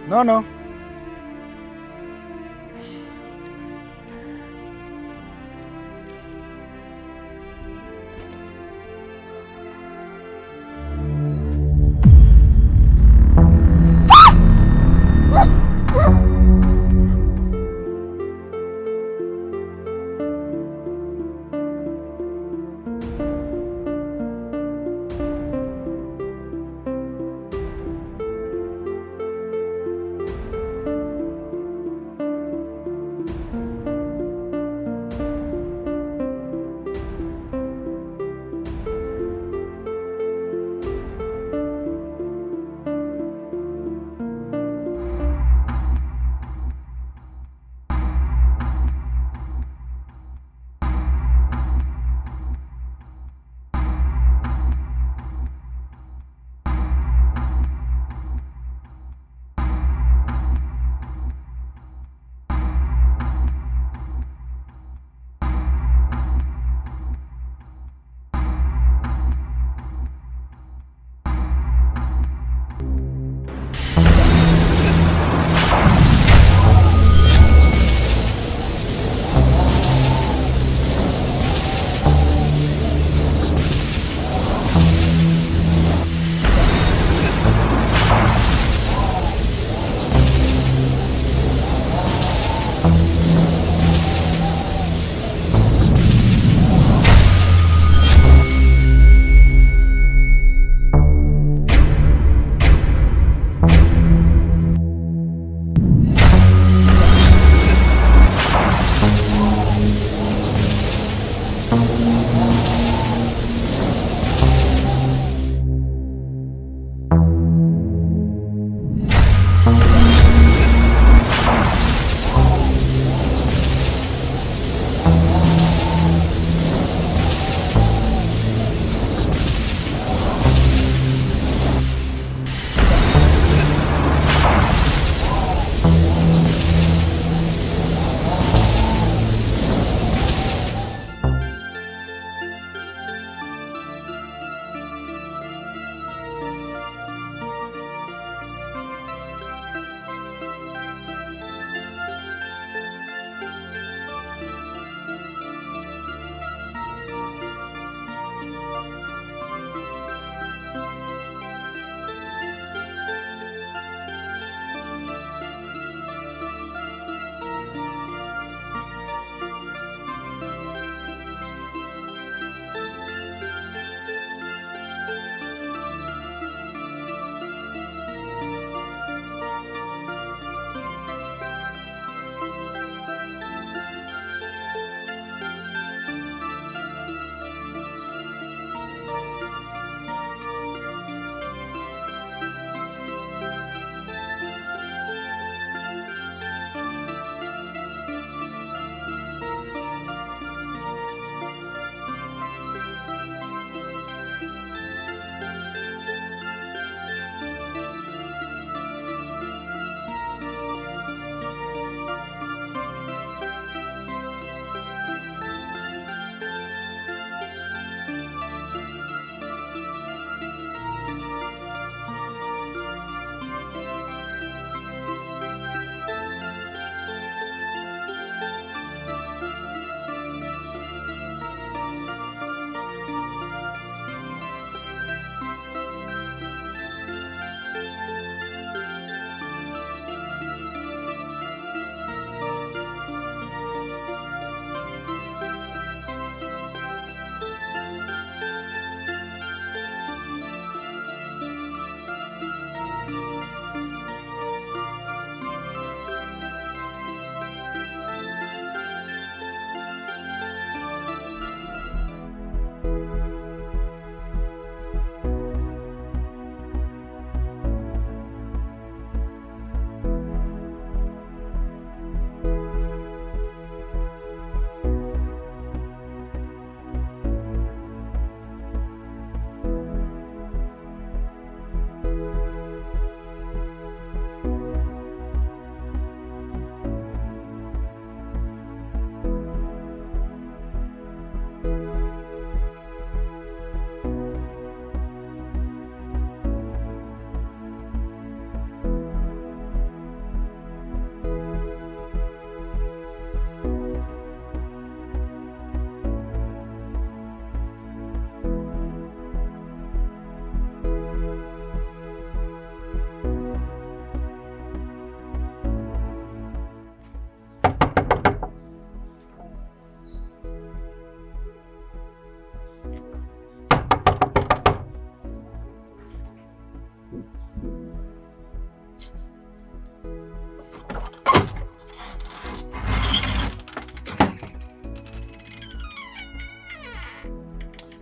No, no.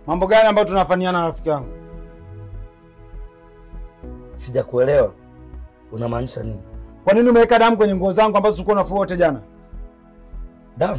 Mambo gani ambayo tunafanyana rafiki yangu? Sijakuelewa, unamaanisha nini? Kwa nini umeweka damu kwenye nguo zangu ambazo tulikuwa unafua wote jana? Damu?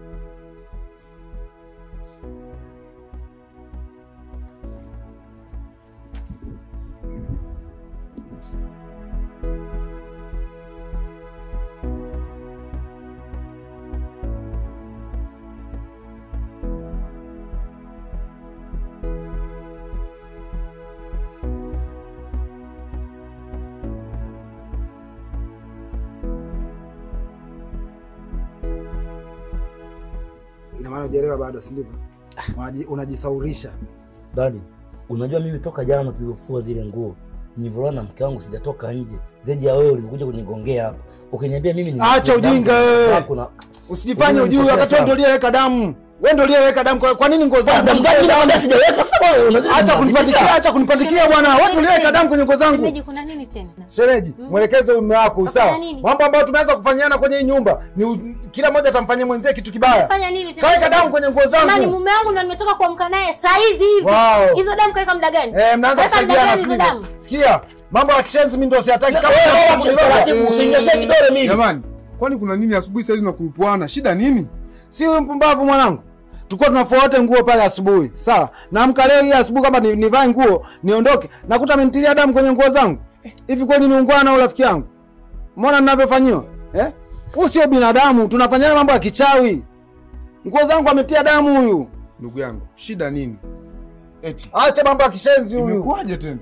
Ina maana hujaelewa bado, si ndivyo? Unaji- Unajisaurisha. Dadi, unajua mimi toka jana tulivyofua zile nguo nilivyoona na mke wangu sijatoka nje zaidi ya wewe ulivyokuja kunigongea hapa ukiniambia mimi ni Acha ujinga wewe. kuna Usijifanye Unajua ujui nikosea wakati wewe sana. ndio uliyeweka damu. Wewe ndio uliyeweka damu. Kwa, kwa nini nguo zangu? damu gani mimi nakwambia sijaweka sasa wewe unazidi Acha kunilazimisha. kunipandikia, acha kunipandikia bwana. Wewe ndio uliyeweka damu kwenye nguo zangu. Shemeji, kuna nini tena? Shereji, mwelekeze mume wako Wafanya sawa. nini? Mambo ambayo tumeanza kufanyana kwenye hii nyumba ni u- kila mmoja atamfanyia mwenzie kitu kibaya. Fanya nini tena? Kaweka damu kwenye nguo Jamani, zangu. mume wangu ndo nimetoka kuamka naye saa hizi hivi. Wow. Hizo damu kaweka muda gani? Eh, mnaanza Kaweka muda kusaidiana gani hizo sivyo? damu? Sikia, mambo ya kishenzi mimi ndio siyataki kama Wewe, wewe wewe, unachelewa. taratibu, usinyoshe kidole mimi. Jamani, kwani kuna nini asubuhi saizi nakurupuana? Shida nini? Si huyu mpumbavu mwanangu. Tulikuwa tunafua wote nguo pale asubuhi. Sawa. Naamka leo hii asubuhi kama ni- nivae nguo, niondoke. Nakuta amenitilia damu kwenye nguo zangu. Hivi kweli ni ungwana au rafiki yangu? Umeona ninavyofanyiwa? Eh? Huyu sio binadamu, tunafanyana mambo ya kichawi. Nguo zangu ametia damu huyu. Ndugu yangu, shida nini? Eti Acha mambo ya kishenzi huyu. imekuwaje tena?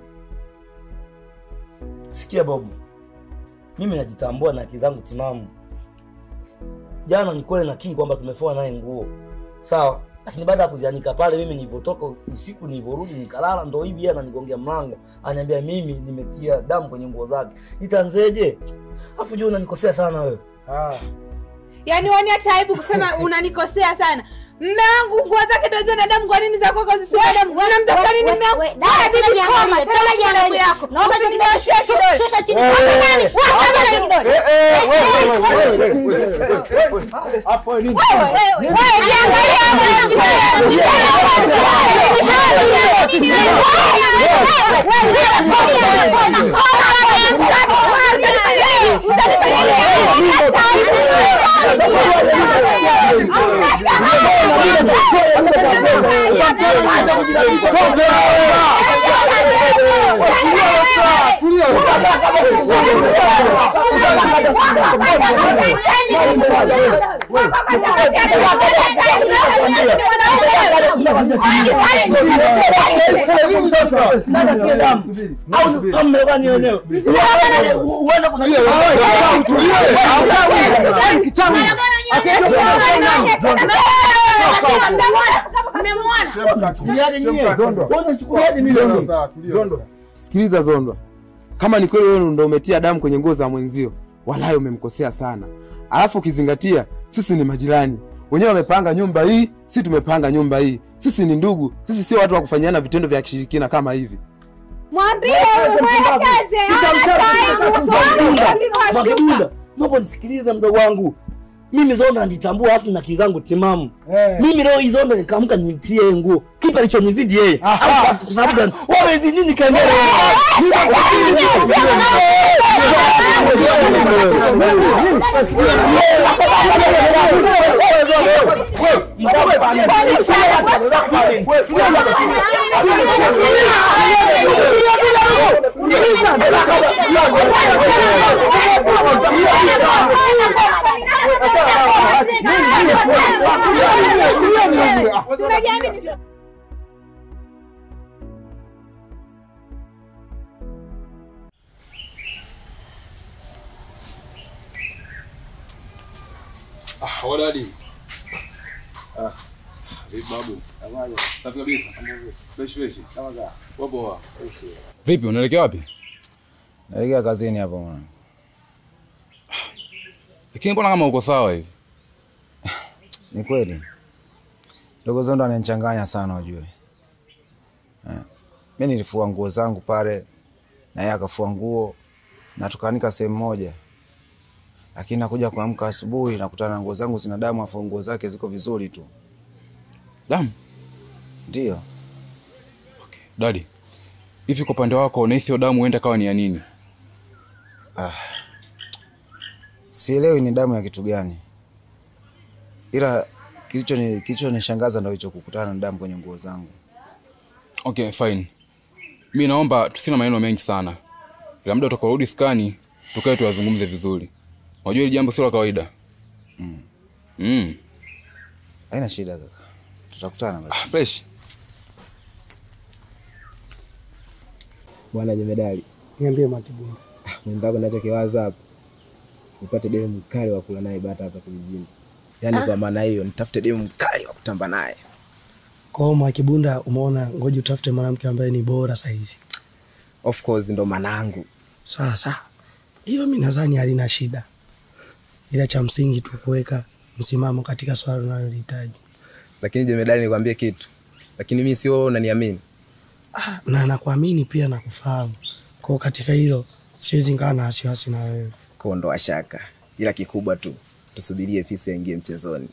Sikia Bobu, mimi najitambua na akili zangu timamu. Jana ni kweli nakiri kwamba tumefua naye nguo sawa, lakini baada ya kuzianika pale, mimi nilivyotoka usiku, nilivyorudi nikalala, ndo hivi yeye ananigongea mlango, ananiambia mimi nimetia damu kwenye nguo zake. Nitanzeje? Afu jua unanikosea sana wewe. Ah. Yaani wani hata aibu kusema unanikosea sana. Mme wangu nguo zake ndo zina damu, kwa nini za kwako zisiwe damu? Unamtafuta nini mme wangu? we- Wewe dada, bibi tena koma, jiangalie, tena tena jiangalie jiangalie. yako. Naomba Usininyoshee shusha- kidole. shusha chini. Eh, Hapa eh, nani? eh, Hapa nani kidole? Eh, eh, wewe, wewe, wewe, wewe, wewe, wewe. Hapo nini? Wewe, wewe, wewe, jiangalie hapa. Sikiliza Zondwa, kama ni kweli wewe ndo umetia damu kwenye nguo za mwenzio, walahi umemkosea sana. Alafu ukizingatia sisi ni majirani, wenyewe wamepanga nyumba hii, si tumepanga nyumba hii. Sisi ni ndugu, sisi sio watu wa kufanyiana vitendo vya kishirikina kama hivi. Mwambie mwelekeze. Hana aibu. Mwakidunda, naomba nisikilize mdogo wangu. Mimi Zonda nitambua afu na akili zangu timamu. Eh. Mimi leo hii Zonda nikaamka nimtie yeye nguo. Kipi alichonizidi yeye? Aha. Au kwa sababu gani? Wewe umezidi nini kengele? Ah, wadadi. Ah. Vipi babu? Safi kabisa. Fresh fresh. Wapo wa. Vipi unaelekea wapi? Naelekea kazini hapo mwana. Lakini mbona kama uko sawa hivi? Ni kweli. Ndogo Zondo ananichanganya sana ujue. Eh. Mimi nilifua nguo zangu pale na yeye akafua nguo na tukaanika sehemu moja. Lakini nakuja kuamka asubuhi nakutana na nguo zangu zina damu afu nguo zake ziko vizuri tu. Damu. Ndio. Dadi, hivi kwa upande wako unahisi hiyo damu huenda kawa ni ya nini? Sielewi ni damu ya kitu gani, ila kilicho ni kilichonishangaza ndo hicho kukutana na damu kwenye nguo zangu. Okay, fine. Mi naomba tusina maneno mengi sana, ila muda utakaorudi skani tukae tuyazungumze vizuri. Unajua hili jambo sio la kawaida. Mm. Mm. Haina shida kaka, tutakutana basi. Ah, fresh. Bwana jemedali, Niambie Makibunda. mwenzako nachokiwaza hapa nipate demu mkali wa kula naye bata hapa kijijini. Yaani kwa maana hiyo nitafute demu mkali wa kutamba naye. Kwa hiyo Makibunda, umeona, ngoja utafute mwanamke ambaye ni bora sahizi. Of course ndo manangu. Sawa sawa, hilo mi nadhani halina shida, ila cha msingi tu kuweka msimamo katika swala unalolihitaji. Lakini jemedali, nikwambie kitu, lakini mi sio wewe unaniamini. Ah, na nakuamini pia na kufahamu. Kwa hiyo katika hilo siwezi ngaa na wasiwasi na wewe. Kuondoa shaka, ila kikubwa tu tusubirie fisi aingie mchezoni.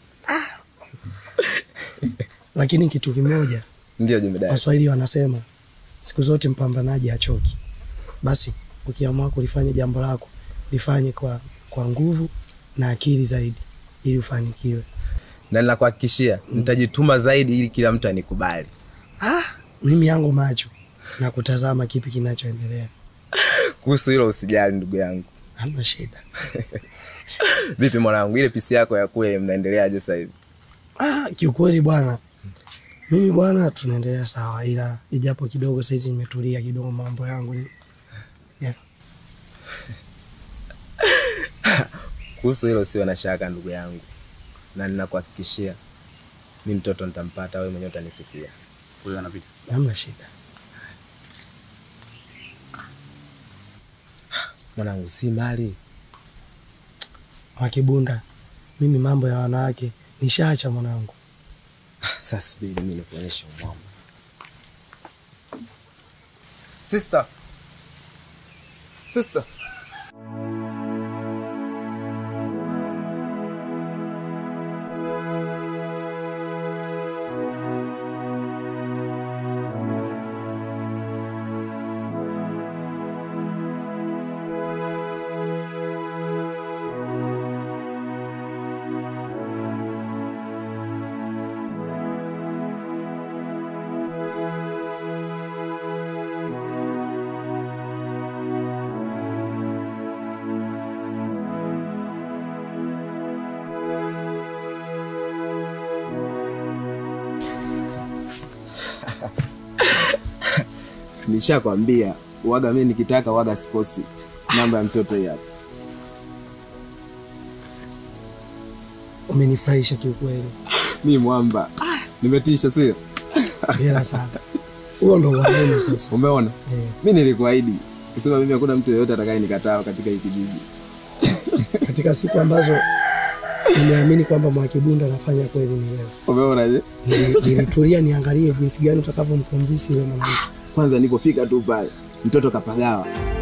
Lakini kitu kimoja, Ndio jemedali. Waswahili wanasema siku zote mpambanaji hachoki. Basi ukiamua kulifanya jambo lako lifanye kwa, kwa nguvu na akili zaidi ili ufanikiwe. Na ninakuhakikishia nitajituma zaidi ili kila mtu anikubali. Ah, mimi yangu macho na kutazama kipi kinachoendelea. Kuhusu hilo usijali ndugu yangu. Hamna shida. Vipi mwanangu, ile pisi yako ya kule mnaendeleaje sasa hivi? Ah, kiukweli bwana, mimi bwana, tunaendelea sawa, ila ijapo kidogo saizi nimetulia kidogo, mambo yangu ni yeah. Kuhusu hilo usiwe na shaka ndugu yangu, na ninakuhakikishia mi mtoto nitampata, wewe mwenyewe utanisifia. Huyo anapita. Hamna shida. Mwanangu, si mali Wakibunda, mimi mambo ya wanawake nishaacha mwanangu. sasa. Subiri mi nikuonyeshe umwamba. Sister, sister, nishakwambia waga, mi nikitaka waga sikosi. Namba ya mtoto hii hapa. Umenifurahisha kiukweli, Mi mwamba, nimetisha, sio? hela sana. Huo ndo wanaume sasa. Umeona, Eh, mi nilikuahidi kusema mimi hakuna mtu yeyote atakaye nikataa katika hii kijiji. katika siku ambazo nimeamini kwamba Mwakibunda anafanya kweli ni leo. Umeona je? Nili- Nilitulia niangalie jinsi gani utakavyomkonvinsi yule mwanamke. Kwanza nilipofika tu pale, mtoto kapagawa.